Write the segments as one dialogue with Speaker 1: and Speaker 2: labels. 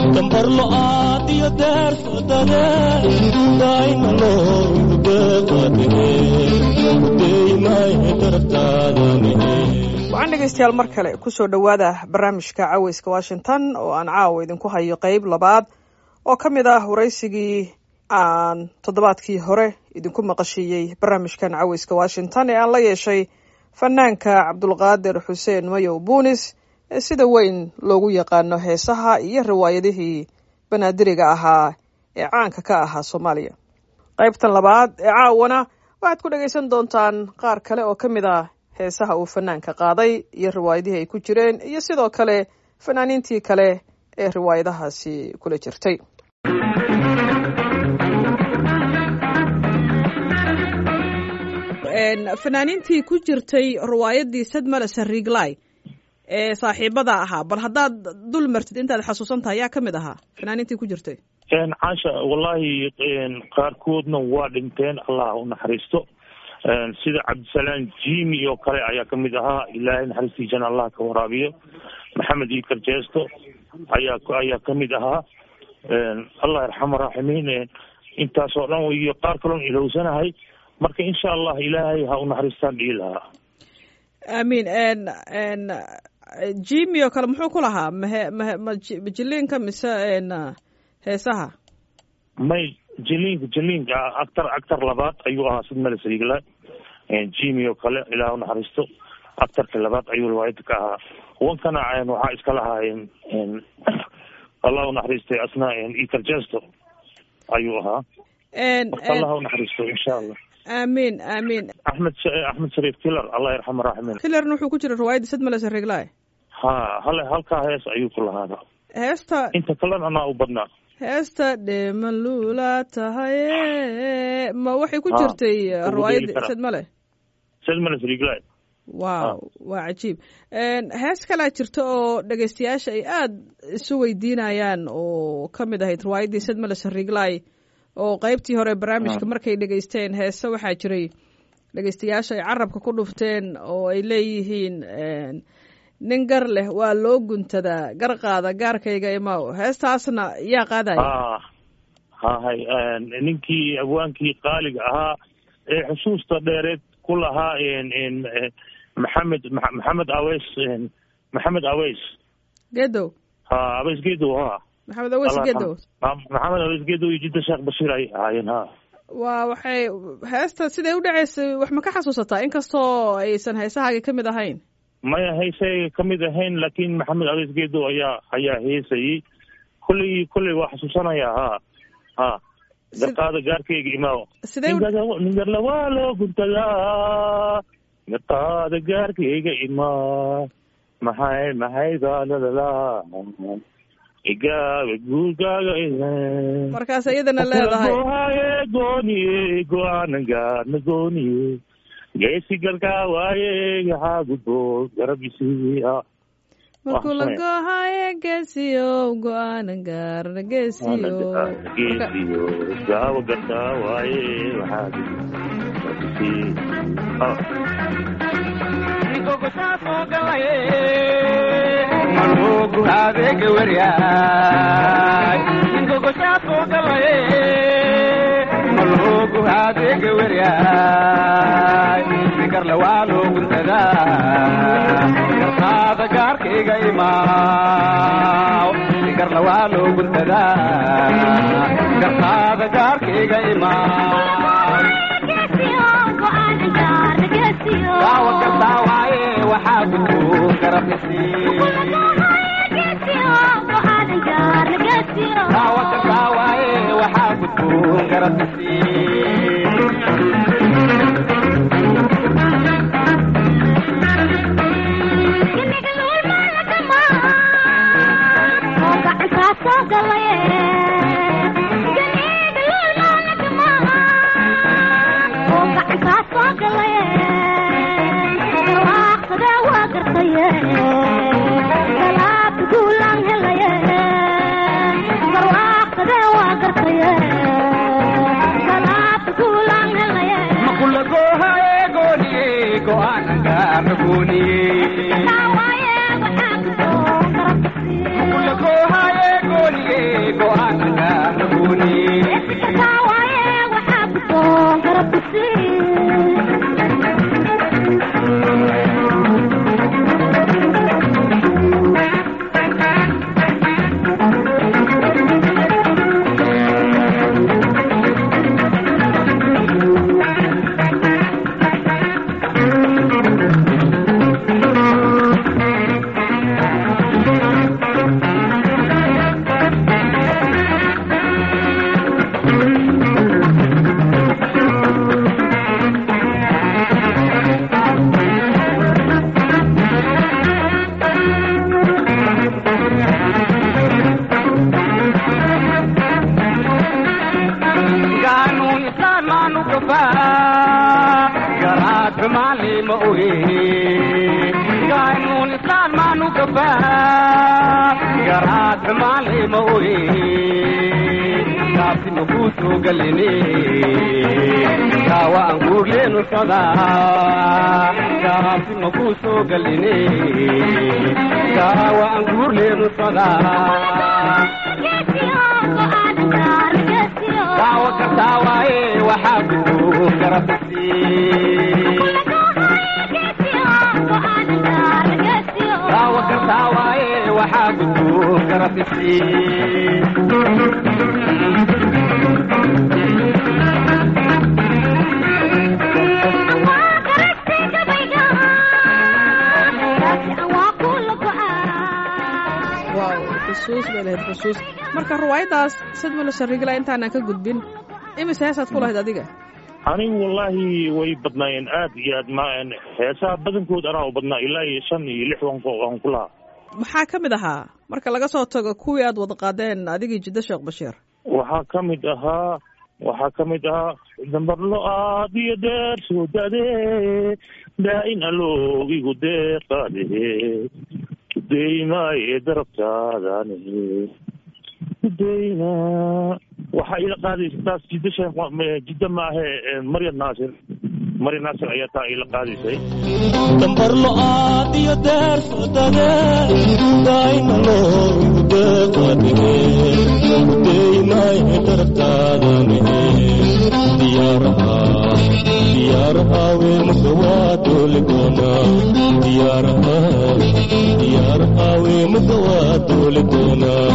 Speaker 1: gambar lo'aad iyo deer fadade daayma
Speaker 2: waxaan dhegaystayaal mar kale kusoo dhowaada barnaamijka caweyska washington oo aan caawa idinku hayo qeyb labaad oo ka mid ah waraysigii aan toddobaadkii hore idinku maqashiiyey barnaamijkan caweyska washington ee aan la yeeshay fanaanka cabdulqaadir xuseen mayow buunis ee sida weyn loogu yaqaano heesaha iyo riwaayadihii banaadiriga ahaa ee caanka ka ahaa soomaaliya qaybtan labaad ee caawana waxaad ku dhegaysan doontaan qaar kale oo ka mid ah heesaha uu fanaanka qaaday iyo riwaayadihii ay ku jireen iyo sidoo kale fanaaniintii kale ee riwaayadahaasi kula jirtay fanaaniintii ku jirtay riwaayadii sadmala sariiglay ee saaxiibada ahaa bal haddaad dul martid intaad xasuusan tahay yaa ka mid ahaa fanaaniintii ku jirtay
Speaker 3: caasha wallahi qaarkoodna waa dhinteen allah u naxariisto sida cabdisalaam jimi oo kale ayaa kamid ahaa ilaahay naxariistiisana allah ka waraabiyo maxamed ikar jeesto ayaa ayaa kamid ahaa allah yarxama raaximiin intaasoo dhan iyo qaar kaloon ilowsanahay marka insha allah ilaahay ha u naxariistaan dhihi lahaa
Speaker 2: amiin jimi oo kale muxuu ku lahaa mahe mahe ma jiliinka mise heesaha
Speaker 3: may jiliinka jiliinka actar actar labaad ayuu ahaa sidmale sariigla jimi oo kale ilaah u naxariisto actarka labaad ayuu riwaayada ka ahaa wankana waxaa iska lahaa allah u naxariistay asna ikar jesto ayuu ahaa marka allah u naxariisto insha allah
Speaker 2: amiin amiin
Speaker 3: axmed axmed shariif kilar allah yarxama raaximin
Speaker 2: kilarna wuxuu ku jira riwaayadda sadmale sariiglay
Speaker 3: ha hale halkaa hees ayuu ku lahaada
Speaker 2: heesta
Speaker 3: inta kalena anaa u badnaa
Speaker 2: heesta dheemalula tahaye ma waxay ku jirtay riwaayadda sadmale
Speaker 3: sadmale sariiglay
Speaker 2: wow waa cajiib hees kalaa jirta oo dhegaystayaasha ay aada isu weydiinayaan oo ka mid ahayd riwaayaddii sadmale sariiglay oo qeybtii hore barnaamijka markay dhegaysteen heese waxaa jiray dhegaystayaasha ay carabka ku dhufteen oo ay leeyihiin nin gar leh waa loo guntadaa gar qaada gaarkayga imaw heestaasna yaa qaadaya
Speaker 3: hahay ninkii abwaankii qaaliga ahaa ee xusuusta dheereed ku lahaa maxamed maxamed aweys maxamed aweys
Speaker 2: gedow
Speaker 3: ha aweys gedow ha
Speaker 2: maxamed aweys gedow
Speaker 3: maxamed aweys gedow iyo jidda sheekh bashiir ay ahaayeen ha
Speaker 2: waa waxay heesta siday u dhaceysay wax ma ka xasuusataa inkastoo aysan heesahaaga ka mid ahayn
Speaker 3: maya heesayga ka mid ahayn laakiin maxamed aweys gedow ayaa ayaa heesayey kolley kolley waa xasuusanaya ha ha garqaada gaarkayga imaaw ningarla waa loo guntadaa garqaada gaarkayga imaa maxay maxay baalalala igaaga guurgaaga
Speaker 2: markaas iyadana leedahay
Speaker 3: gohaye gooniye go-aanan gaarna gooniye geesi galkaa waaye yaxaa gudbo garab isii
Speaker 2: markuu la gohaye geesiyow go-aanan gaarna geesiyo
Speaker 3: geesiyo gaawa gartaa waaye waxaa garab isii
Speaker 4: manugu adeega weryaay ingogoshaasoo galaye manugu adeega weryaay sigarle waa loo guntadaa gartaada gaarkayga imaaw sigarle waa loo guntadaa gartaada gaarkayga imaaw daawa gartaa waaye waxaa gudboon garab daawa gartaa waaye waxaa gudboon garab makulagohaye gooniye gafaa garaad xumaali ma oge gaynuun islaan maanu gafaa garaad xumaali ma oge gaabsi makuu soo galine gaawa aan guurleenu sodaa gaabsi makuu soo galine gaawa aan guurleenu sodaa daawo kartaa waaye waxaa gudboon garabisi daawo kartaa waaye waxaa gudboon garabisi
Speaker 2: waaw xusuus bay lahayd xusuus marka riwaayaddaas sadmalo sharigla intaanan ka gudbin imise heesaad ku lahayd adiga
Speaker 3: anigu wallaahi way badnaayeen aad iyo aad ma heesaha badankood anaa u badnaa ilaa iyo shan iyo lix waan ku waan ku lahaa
Speaker 2: maxaa ka mid ahaa marka laga soo tago kuwii aad wada qaadeen adigii jiddo sheekh bashiir
Speaker 3: waxaa ka mid ahaa waxaa ka mid ahaa dambarlo aad iyo deer soo dade daa-in aloogigu deeqaade kudeymaye darabtaadane kudeyma waxaa ila qaadaysa taas jiddo sheekh jiddo maahe maryam naasir maryam naasir ayaa taa ila qaadaysay
Speaker 1: dambarlo aad iyo deer fadade daayna loogu deeqadige kudeymaye darabtaadane diyaaraha diyaaraha weemaka waa dooli doonaa diyaaraha diyaaraha weemaka waa dooli doonaa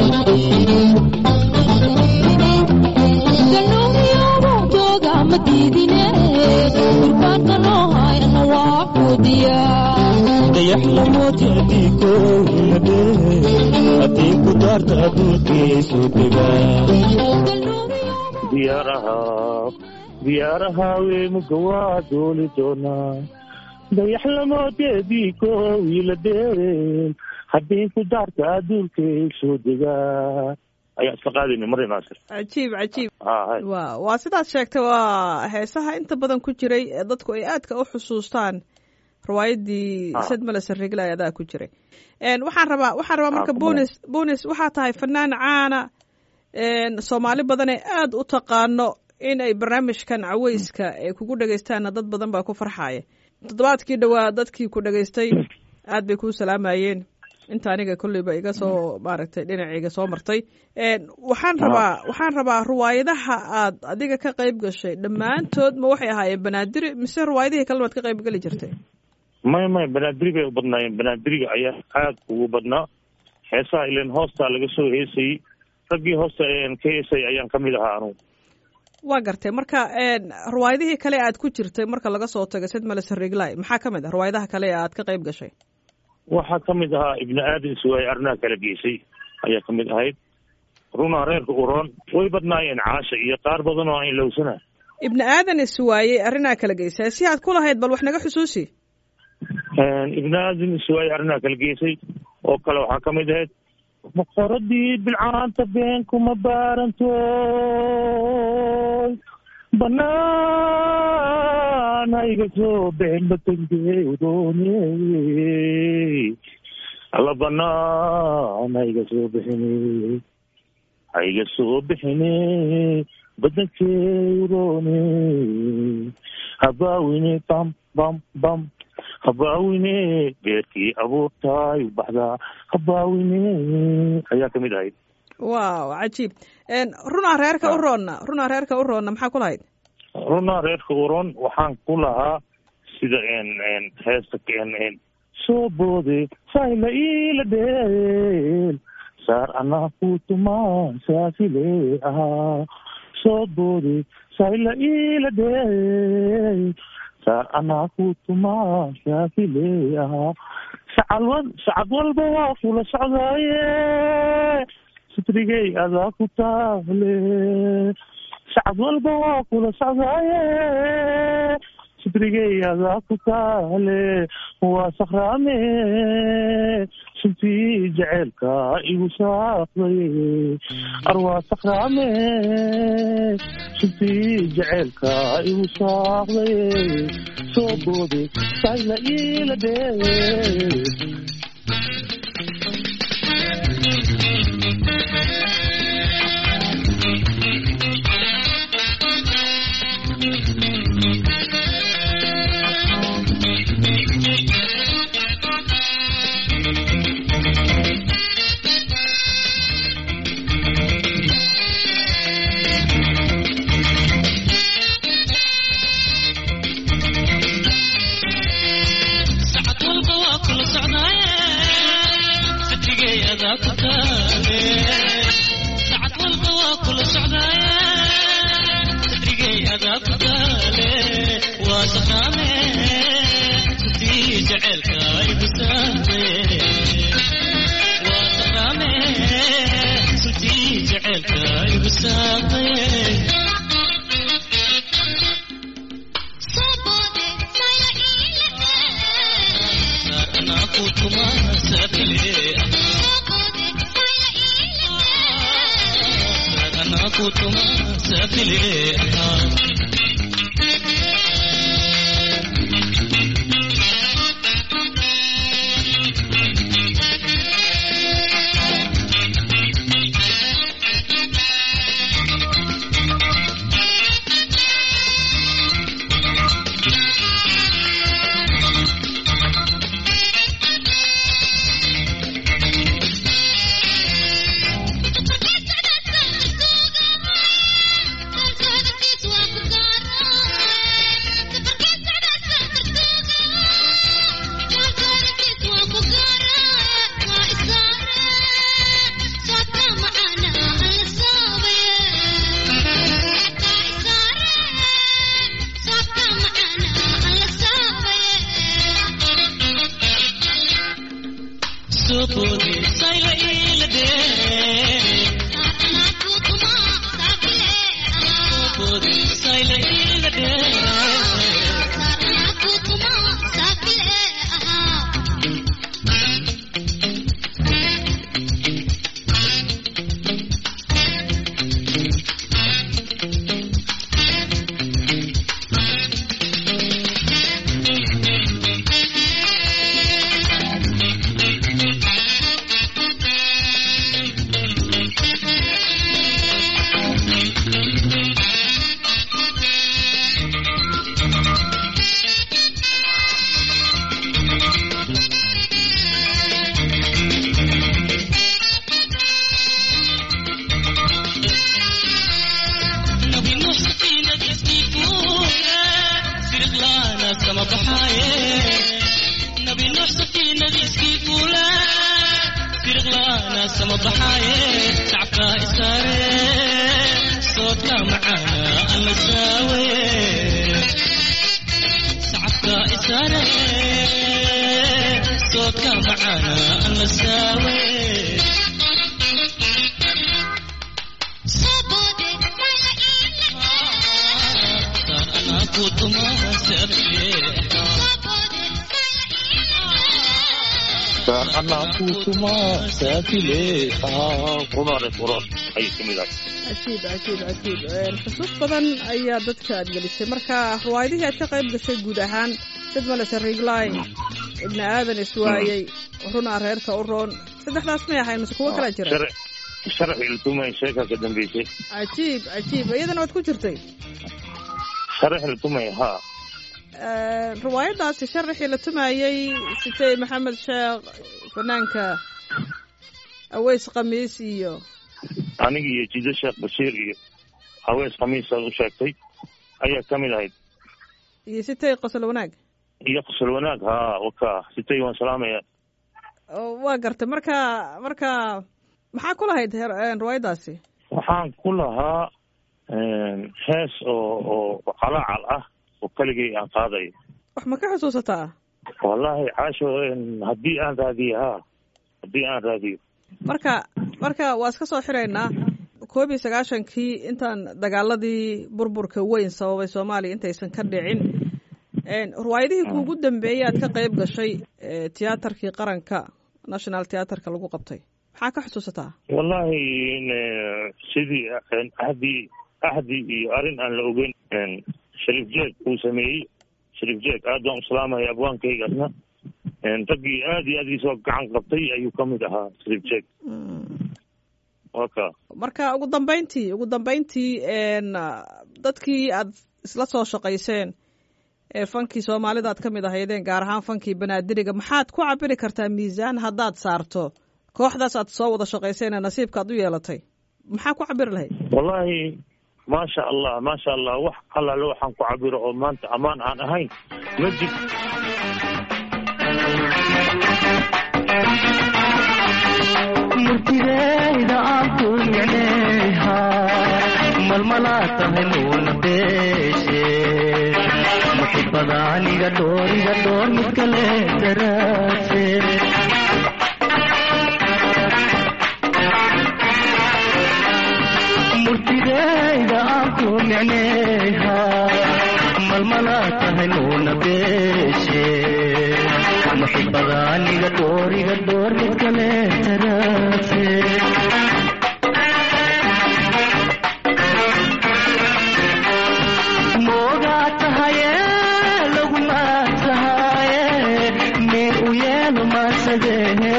Speaker 1: dayax lamooti haddii koowinade haddii ku daarta adduunkiisu degaa
Speaker 3: diyaaraha diyaaraha weemaka waa dooli doonaa dayax lamooteedii koowiila deel haddii ku daarta adduunkay soo degaa ayaa isla qaadayna maryam naasir
Speaker 2: cajiib cajiib
Speaker 3: ha
Speaker 2: wa waa sidaad sheegtay waa heesaha inta badan ku jiray ee dadku ay aadka u xusuustaan riwaayaddii
Speaker 3: Ah.
Speaker 2: sadmale sarigla ee adaa ku jiray En, waxaan rabaa waxaan rabaa marka
Speaker 3: Ah,
Speaker 2: bonis bonis waxaa tahay fanaan caana en, soomaali badan ee aad u taqaano in ay barnaamijkan caweyska ay kugu dhegaystaanna dad badan baa ku farxaaya toddobaadkii dhowaa dadkii ku dhegaystay aad bay kuu salaamayeen inta aniga kolleyba iga soo maaragtay dhinacayga soo martay En, waxaan
Speaker 3: Ah.
Speaker 2: rabaa waxaan rabaa riwaayadaha aad adiga ka qayb gashay dhammaantood ma waxay ahaayeen banaadiri mise riwaayadihii kalena waad ka qayb geli jirtay
Speaker 3: may may banaadiri bay u badnaayeen banaadiriga ayaa aad ugu badnaa heesaha ilan hoostaa laga soo heesayey raggii hoosta een ka heesay ayaan ka mid ahaa anugu
Speaker 2: waa gartay marka en, riwaayadihii kale aad ku jirtay marka laga soo tago sedmale sariglaay maxaa ka mid ah riwaayadaha kale ee aad ka qayb gashay
Speaker 3: waxaa ka mid ahaa ibni aadan suwaay arnaha kala geysay ayaa ka mid ahayd runaa reerka uroon way badnaayeen caasha iyo qaar badan oo aan ilowsana
Speaker 2: ibni aadan iswaayey arrinaa kala geysaa si aad ku lahayd bal wax naga xusuusi
Speaker 3: ibni aadan suwaay arnaha kala geysay oo kale waxaa ka mid ahayd maqoradii bilcaanta been kuma baarantoy banaan hayga soo been batangeedoone alla banaan hayga soo bixine hayga soo bixine badankeedoone habaawine bam bam bam habaawine beerkii abuurtaay u baxdaa habaawine ayaa ka mid ahayd
Speaker 2: waaw cajiib En, runaa reerka u roonna runaa reerka u roonna maxaa ku lahayd
Speaker 3: runaa reerka uron waxaan ku lahaa sida n n heesta n n soo boode sayla iila dheel saar anaa ku tumaa saasile ahaa soo boode sayla iila dheel saar anaa ku tumaa saasile ahaa sacad wal sacad walba waa kula socdaaye sitrigay adaa ku taale sacad walba waa kula socdaaye sidrigayadaa ku taale waa sakhraame suntii jaceylka igu saaqday ar waa sakhraame suntii jaceylka igu saaqday soo boode sayla iila dhee
Speaker 2: cajiib cajiib cajiib xusuus badan ayaa dadka aad gelisay marka riwaayadihii aad ka qayb gashay guud ahaan sidmalese rigline ibni aadan iswaayey runaa reerka u roon saddexdaas may ahayn mase kuwo kalaa jira
Speaker 3: sharxi iltumay sheeka ka dambeysay
Speaker 2: cajiib cajiib iyadana waad ku jirtay
Speaker 3: sharxi iltumay ha
Speaker 2: riwaayadaasi sharaxii la tumayey sitay maxamed sheekh fanaanka aweys khamiis iyo
Speaker 3: aniga iyo jido sheekh bashiir iyo hawees khamiis aad u sheegtay ayaa ka mid ahayd
Speaker 2: iyo sitay qosol wanaag
Speaker 3: iyo qosol wanaag ha waka sitay waan salaamaya
Speaker 2: waa gartay marka marka maxaa ku lahayd riwaayadaasi
Speaker 3: waxaan ku lahaa hees oo oo calaacal ah oo keligay aan qaadayo
Speaker 2: wax ma ka xusuusataa
Speaker 3: wallahi caasho haddii aan raadiyo ha haddii aan raadiyo
Speaker 2: marka marka waa iska soo xiraynaa koob iyo sagaashankii intaan dagaaladii burburka weyn sababay soomaaliya intaysan ka dhicin riwaayadihii kuugu dambeeyey aad ka qayb gashay tiyaatarkii qaranka national theaterka lagu qabtay maxaa ka xusuusataa
Speaker 3: wallahi sidii ahdi ahdi iyo arrin aan la ogeyn shariif jeeg uu sameeyey shariif jeeg aad baan uslaamaya abwaankaygaasna raggii aad iyo aad iisoo gacan qabtay ayuu kamid ahaa shariif jeeg waka
Speaker 2: marka ugu dambeyntii ugu dambeyntii dadkii aad isla soo shaqayseen ee fankii soomaalida aad ka mid ahaydeen gaar ahaan fankii banaadiriga maxaad ku cabiri kartaa miisaan haddaad saarto kooxdaas aad soo wada shaqayseen ee nasiibka aad u yeelatay maxaa ku cabiri lahayd
Speaker 3: wallahi maasha allah maasha allah wax allaale waxaan ku cabiro oo maanta ammaan aan ahayn ma jir
Speaker 1: murtideyda aan ku micneeyha malmalaa tahay nuuna beeshe muxibada aniga dhooriga dhoor mid kale daraase murtideyda aan ku micneeyha malmalaa tahay nuuna beeshe muxibada aniga dhooriga dhoor mid kale daraase moogaa tahaye laguma tahaye meer u yeelo maasadeede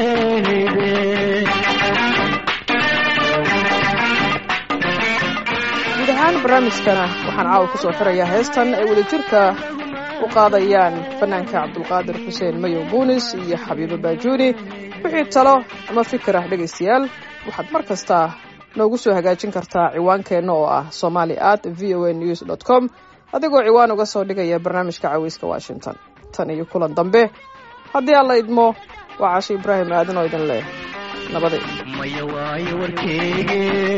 Speaker 2: guud ahaan barnaamijkana waxaan caawa ku soo xirayaa heestan ay wadajirka u qaadayaan fanaanka cabdulqaadir xuseen mayow buunis iyo xabiibo baajuuni wixii talo ama fikir ah dhegaystayaal waxaad mar kasta noogu soo hagaajin kartaa ciwaankeenna oo ah somali at v o a news dot com adigoo ciwaan uga soo dhigaya barnaamijka caweyska washington tan iyo kulan dambe haddii alla idmo waa casho ibraahim aadan oo idin leh nabaday
Speaker 1: maya waayo warkeyge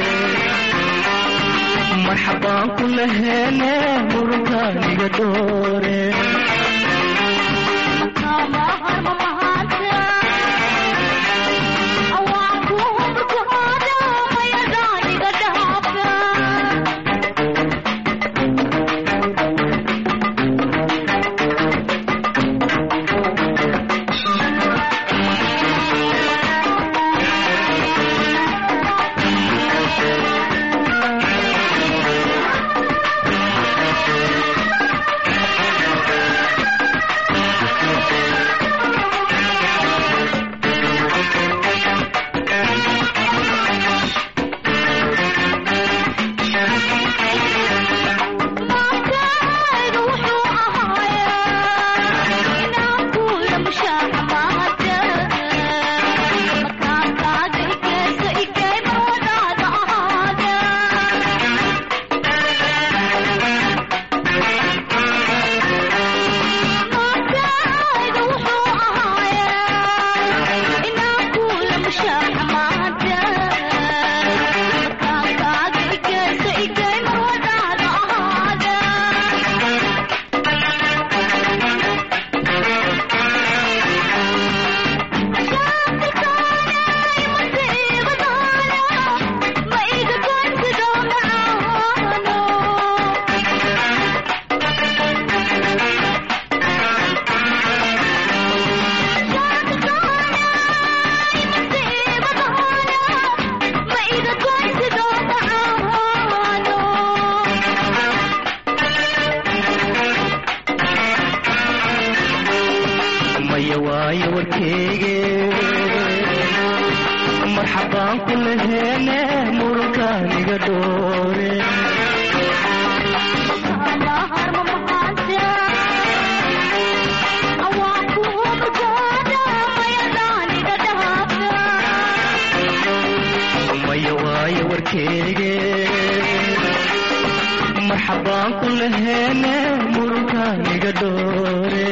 Speaker 1: marxabaan ku laheene murunkaaniga dhoore maya waayo warkeyge marxabaan ku laheene murunkaaniga dhoore maya waayo warkeyge marxabaan ku laheene murunkaaniga dhoore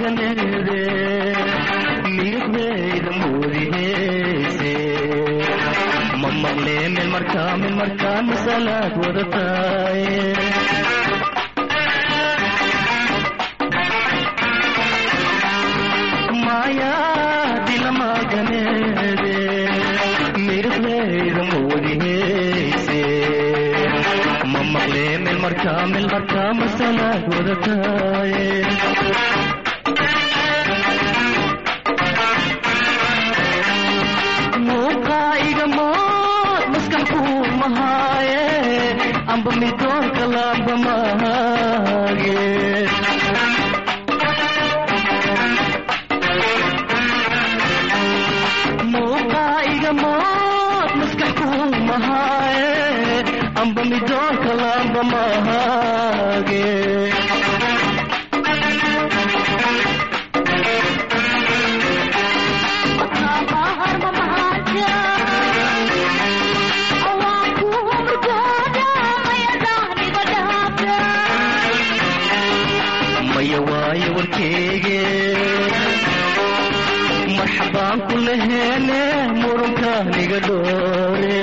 Speaker 1: maaganede miiqdayda moodiheyse ma maqle meel markaa meel markaa masalaad wadataaye maya dilamaganede miiqdayda moodiheyse ma maqle meel markaa meel markaa masalaad wadataaye muuqaa'iga mood maskaxku mahaaye amba midoonka laamba mahaage muuqaa'iga mood maskaxku mahaaye amba midoonka laamba mahaage maya waayo warkeege marxabaan ku laheene murunka niga dhoore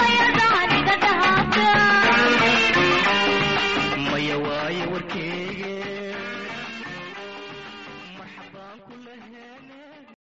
Speaker 1: maya waayo warkeege